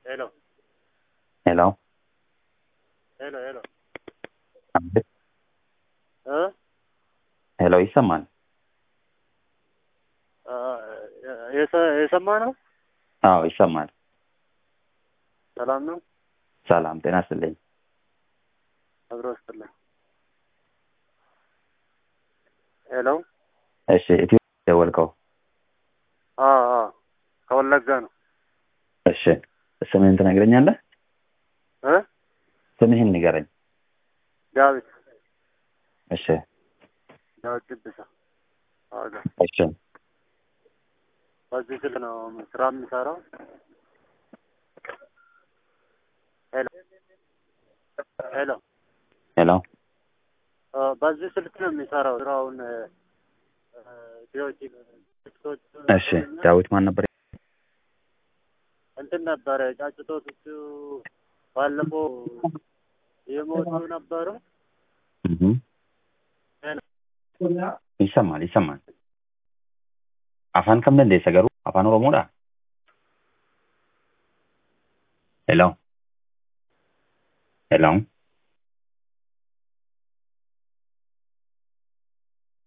Hello, Hello? hello, hello. አቤት። እ ሄሎ ይሰማል? አ፣ የሰ- የሰማ ነው። አዎ ይሰማል። ሰላም ነው። ሰላም ጤና ይስጥልኝ። አብሮ ስጥልኝ። ሄሎ። እሺ ኢትዮ ደወልከው? አ አ ከወለጋ ነው። እሺ ስምህን ትነግረኛለህ? እ ስምህን ንገረኝ። ዳዊት እሺ ዳዊት ድብሳ። አዎ እሺ በዚህ ስልክ ነው ስራ የምሰራው። ሄሎ ሄሎ። ሄሎ አ፣ በዚህ ስልክ ነው የሚሰራው ስራውን እ፣ እ፣ ቪዲዮዎች ቲክቶክ እሺ ዳዊት ማን ነበር? እንትን ነበረ ጫጭቶቹ ባለፈው የሞቱ ነበሩ። እህ ይሰማል ይሰማል። አፋን ከም dandeessa garuu afaan oromoodha? ሄሎ ሄሎ